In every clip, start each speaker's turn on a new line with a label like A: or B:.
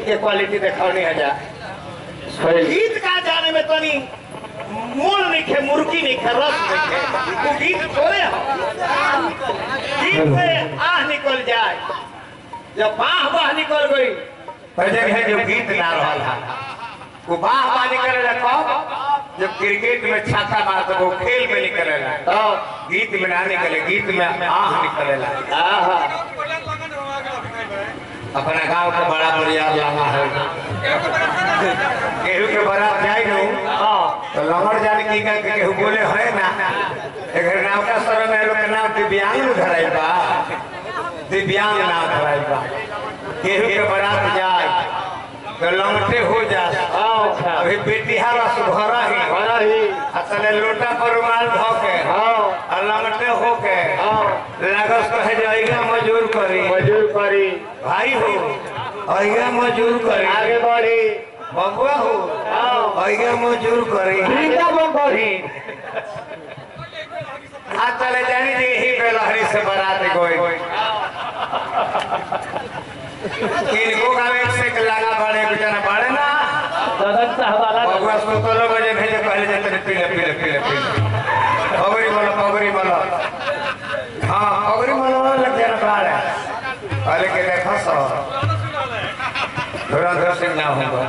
A: के क्वालिटी देखौनी है जा
B: सही
A: गीत का जाने में तनी मूल नहीं खे मुर्गी नहीं खे रस नहीं खे वो गीत थोड़े हो गीत से आह निकल जाए जब बाह बाह निकल गई तो जगह जो गीत ना रहा है वो बाह बाह निकलेला कब जब क्रिकेट में छक्का मारता वो खेल में निकलेला तो गीत में ना निकले गीत में आह निकलेला आहा अपना गांव के बड़ा बढ़िया लंगा है केहू के बारात जाए नु तो लंगड़ जाने की का के केहू बोले है ना एकर नाम का सर में लोग के नाम दिव्यांग नु धराई बा दिव्यांग नाम धराई बा केहू के बारात जाए तो लंगटे हो जा
B: अच्छा
A: अभी बेटिहारा सुघरा ही
B: बड़ा ही
A: असले लोटा पर रुमाल धो के
B: हाँ
A: और लंगटे हो के
B: हाँ
A: लागस कहे जाएगा मजूर करी
B: मजूर करी
A: भाई हो अइगा मजूर करी
B: आगे बढ़ी
A: बबुआ हो अइगा मजूर करी
B: वृंदावन बढ़ी
A: आ चले जानी जी ही बेलहरी से बारात गई किनको गावे से के लागा बड़े बेचारा बड़े ना
B: सदन साहबाला
A: बबुआ सुतलो बजे भेजे पहले जे तेरे पीले पीले पीले पीले पगड़ी बोलो पगड़ी बोलो हाँ पगड़ी बोलो लग जाना बाड़े अरे के देखो सो धुरंधर सिंह ना होगा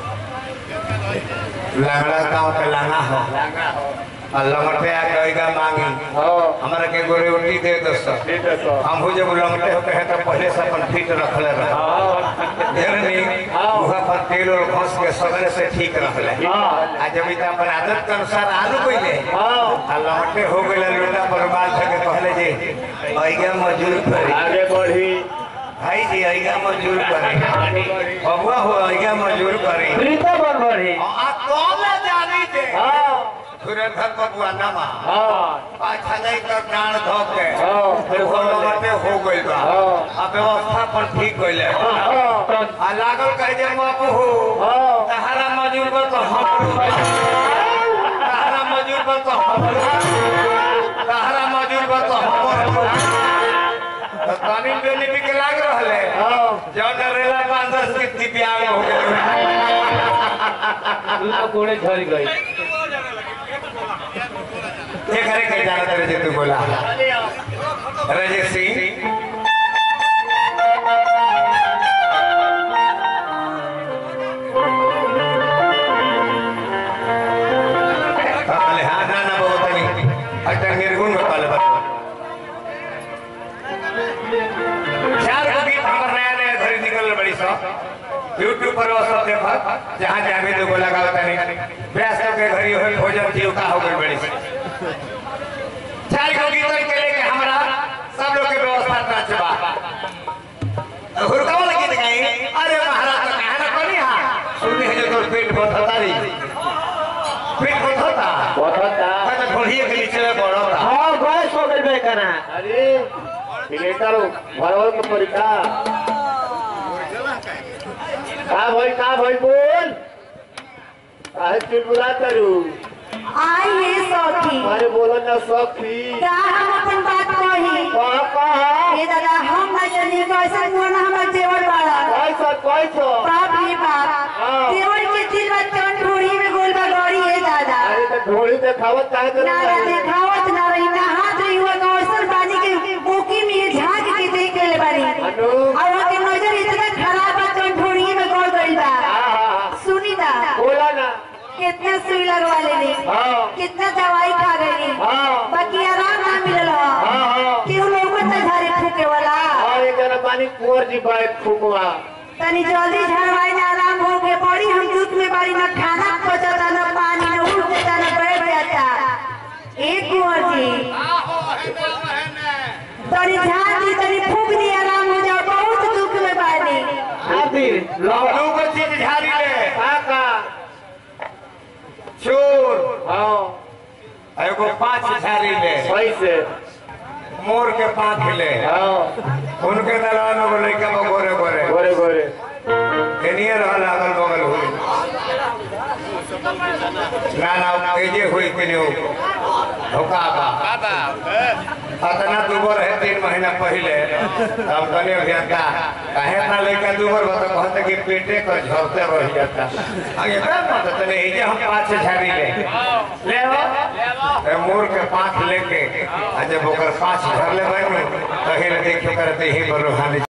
A: लंगड़ा गाँव के लांगा हो और लंगटे आके अइगा मांगी
B: हाँ
A: हमारा के गोरे उल्टी दे दोस्तों
B: ठीक है सर
A: हम हो जब लंगटे हो कहे तो पहले से अपन फिट रखले रहे
B: हाँ
A: जरनी मुहा पर तेल और घस के सगले से ठीक रहले
B: हाँ
A: आ जब इत अपन आदत के अनुसार आलू पहले
B: हाँ
A: आ लंगटे हो गए लोटा पर बाल के कहले जे अइगा मजूर करी
B: आगे बढ़ी
A: भाई जी अइगा मजूर करी बबुआ हो अइगा मजूर करी
B: वृंदावन बढ़ी
A: आ कौन जानी जे
B: हाँ
A: सुरेंद्र बबुआ नमा
B: हाँ
A: पाछा नहीं कर डांड धो के
B: हाँ फिर हो गए
A: लंगटे हो गइल बा
B: हाँ।
A: आ व्यवस्था पर ठीक गइले
B: हाँ
A: आ लागल कहे जे बापू हो
B: हाँ
A: तहरा मजूर बा तो हमरो तहरा मजूर बा तो हमरो तहरा मजूर बा तो हमरो तो तानी बेली भी के लाग रहले
B: हाँ
A: जब डरेला पांच दस के दिव्यांग हो गए
B: तू तो कोड़े झड़ गई
A: ये करे के जाना तेरे जे तू बोला रजे सिंह कहले हाँ ना ना बहुत नहीं अटन निर्गुण में पाले बात चार गो गीत हमर नया नया घड़ी निकल बड़ी सो यूट्यूब पर वो सब देखा जहाँ जावे तो बोला गाओ तनी व्यास के घड़ी हो भोजन जीव का हो गई बड़ी सी चार गो गीत के लेके हमरा सब लोग के व्यवस्था ना चबा हुरका वाला गीत गाई अरे महाराज तो कहा ना कोनी हा सुनी है जो तोर पेट बथता री पेट बथता
B: बता
A: मैं तो ढोलिए के नीचे में पड़ता
B: हाँ गैस हो गई बेकना अरे थिएटर भरवल के परीक्षा का भाई का भाई बोल काहे चुलबुला करू
C: आइए सखी
B: अरे बोलो ना सखी
C: का हम अपन बात कही
B: कहा कहा
C: ये दादा हम ना जानी कैसा मोन हमर देवर बाड़ा
B: कैसा कैसा
C: बाप रे बाप
B: हाँ।
C: देवर के दिल में तन ढोड़ी में गोल बगड़ी है दादा
B: अरे तो ढोली देखावत काहे तो
C: ना ना देखावत ना रही ना हाथ रही हुआ गौसल पानी के बोकी में झांक के देख ले बारी
B: अनु
C: और वहाँ के नजर इतना खराब बा तन ढोड़ी में गोल गई बा
B: हाँ हाँ
C: सुनी ना
B: बोला ना
C: कितना सुई लगवा लेनी
B: हाँ
C: कितना दवाई खा गई
B: हाँ
C: बाकी आराम ना मिलल हो
B: हाँ हाँ
C: केहू लोग तो झारे फूके वाला
B: और एक जना पानी कुंवर जी बैठ फुकवा
C: तनी जल्दी झड़वाई ना आराम हो के पड़ी हम दुख में बारी ना खाना पचता ना पानी ना उठ जाता ना बैठ जाता एक कुंवर जी तनी झाड़ दी तनी फूक दी आराम हो जाओ बहुत दुख में बारी
B: खातिर लो
A: लू को चीज झाड़ी ले
B: काका
A: चोर
B: हाँ
A: एगो पांच झाड़ी ले
B: सही से
A: मोर के पांख ले
B: हाँ
A: उनके दलान में लड़का में गोरे गोरे
B: गोरे गोरे
A: एनिए रहल अगल बगल हुई ना ना एजे हुई के लिए धोखा बा अतना दुबर है तीन महीना पहले तब तनी अभियंता काहे ना लेके दुबर बता कहते कि पेटे का झरते रह जाता आगे का मत तने ये जे हम पाँच झाड़ी ले ले ए मोर के पाँच लेके आ जब ओकर पाँच झर ले बैठो तही देखे करते ही बरो हानि